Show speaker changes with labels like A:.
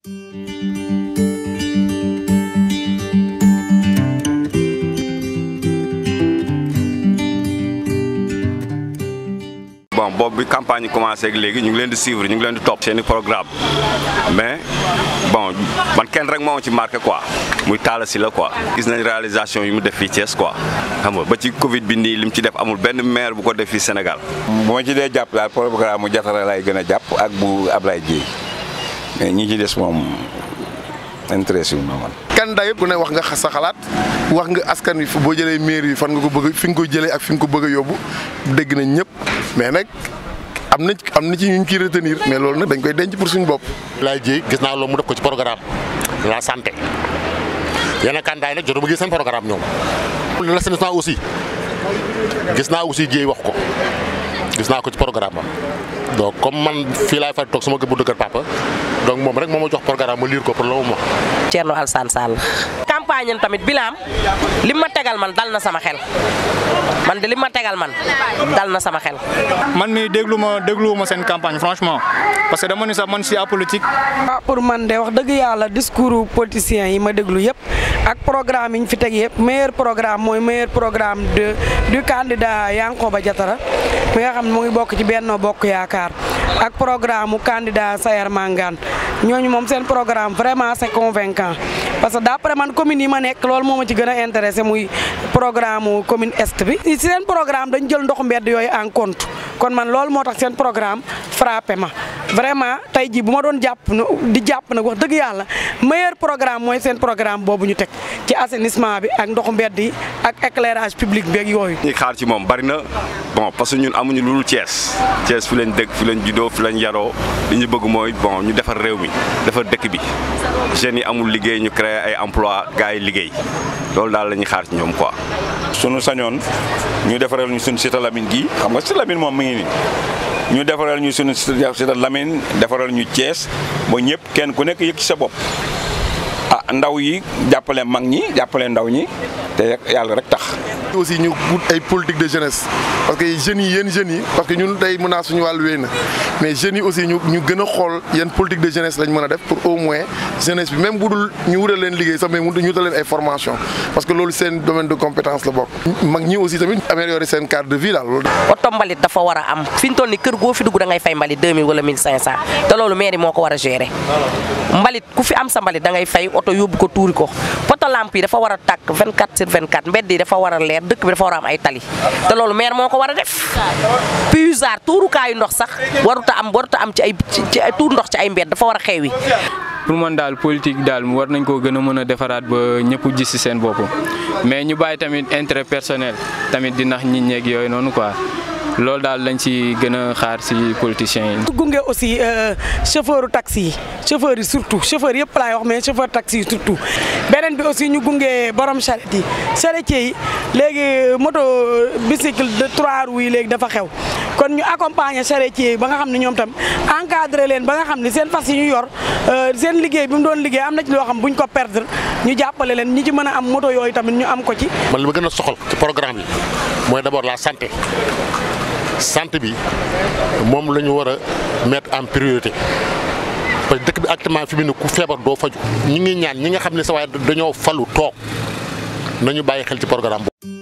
A: bon boobu bi campagne yi commencé ak léegi ñu ngi leen di suivre ñu ngi leen di topp seen i programme mais bon man kenn rek moo ci marqué quoi muy Talla Sylla quoi gis nañ réalisation yi mu def fii Thiès quoi xam nga ba ci Covid bi nii li mu ci def amul benn maire bu ko def fii Sénégal.
B: bu ma ci dee jàpp daal programme mu jatara lay gën a jàpp ak bu Ablaye Dieye mais ñi ci des moom intéressé wu ma man.
C: candidat yëpp ku ne wax nga sa xalaat wax nga askan wi boo jëlee maire yi fan nga ko bëgg fi nga ko jëlee ak fi nga ko bëgg a yóbbu dégg nañ ñëpp mais nag am na am na ci ñu ciy retenir mais loolu nag dañ koy denc pour suñu bopp.
D: Ablaye Dieye gis naa loolu mu def ko ci programme la santé yeneen candidat yi nag jotuma gis seen programme ñoom. l'assainissement aussi gis naa aussi Dieye wax ko gis naa ko ci programme am donc comme man fii laay fay toog sama kër bu dëkk papa donc moom rek moo ma jox programme ma lire ko pour loolu ma.
E: Thierno Alassane Sall. campagne am tamit bilaam li ma tegal man dal na sama xel man de li ma tegal man dal na sama xel.
F: man mi déglu ma déglu ma seen campagne franchement parce que dama ni sax man si apolitique.
G: ah pour man de wax dëgg yàlla discours politiciens yi ma déglu yëpp ak programme yi ñu fi teg yëpp meilleur programme mooy meilleur programme de du candidat Yankoba Diatara mi nga xam ne mu ngi bokk ci Benno Bokk Yaakaar ak programme mu candidat Sayar Mangane ñooñu moom seen programme vraiment c'est convaincant parce que d'après man commune yi ma nekk loolu moo ma ci gën a intéressé muy programme mu commune est bi. si seen programme dañ jël ndoxu mbedd yooyu en compte kon man loolu moo tax seen programme frappé ma vraiment tey jii bu ma doon jàpp di jàpp nag wax dëgg yàlla meilleur programme mooy seen programme boobu ñu teg ci assainissement bi ak ndoxu mbedd yi ak éclairage public bi ak yooyu.
A: ñi xaar ci moom bari na bon parce que ñun amuñu lu dul Thiès Thiès fi lañ dëkk fi lañ juddoo fi lañ yaroo li ñu bëgg mooy bon ñu defar réew mi defar dëkk bi jeunes yi amul liggéey ñu créer ay emploi gars yi liggéey loolu daal la ñuy xaar ci ñoom quoi.
B: sunu sañoon ñu defaral ñu sunu Cité Lamine gii xam nga Cité Lamine moom mi ngi nii ñu defaral ñu sunu Cité Lamine defaral ñu Thiès ba ñëpp kenn ku nekk yëg ci sa bopp ah ndaw yi jàppale mag ñi jàppale ndaw ñi te yàlla rek tax.
C: aussi ñu wut ay politique de jeunesse parce que jeunes yi yéen jeunes yi parce que ñun tey mën naa suñu wàllu wéy na mais jeunes yi aussi ñu ñu gën a xool yan politique de jeunesse lañ mën a def pour au moins jeunesse bi même bu dul ñu wutal leen liggéey sax mais mu ñu wutal leen ay formation parce que loolu seen domaine de compétence la bokk. mag ñi aussi tamit améliorer seen cadre de vie daal loolu.
E: oto mbalit dafa war a am fi ñu toll nii kër goo fi dugg da ngay fay mbalit 2000 wala 1500 te loolu mairie moo ko war a gérer mbalit ku fi am sa mbalit da ngay fay oto yóbbu ko tuuri ko poto lampe yi dafa war a tàkk 24 sur 24 mbedd yi dafa war a leer dëkk bi dafa war a am ay tali te loolu maire moo ko war a def puisard tuurukaayu ndox sax waruta am waruta am ci ay ci ay tuur ndox ci ay mbedd dafa war a xeewi
F: pour man daal politique daal war nañ koo gën a mën a defaraat ba ñëpp gis ci seen bopp mais ñu bàyyi tamit intérêt personnel tamit di nax nit ñeeg yooyu noonu quoi loolu daal lañ ci gën a xaar ci politiciens yi.
G: gunge aussi chauffeur taxi yi chauffeur yi surtout chauffeur yëpp laay wax mais chauffeur taxi yi surtout beneen bi aussi ñu gunge borom charrette yi charretier yi léegi moto bicycle de trois roues yi léegi dafa xew kon ñu accompagner charretier yi ba nga xam ne ñoom tam encadré leen ba nga xam ne seen fas yi ñu yor seen liggéey bi mu doon liggéey am na ci loo xam buñ ko perdre ñu jàppale leen ñi ci mën a am moto yooyu tamit ñu am ko ci.
D: man li ma gën a soxal ci programme bi mooy d'abord la santé. santé bi moom la ñu war a mettre en priorité parce que dëkk bi actuellement fi mu ne ku feebar doo faju ñi ngi ñaan ñi nga xam ne sa waaye dañoo falu toog nañu bàyyi xel ci programme boobu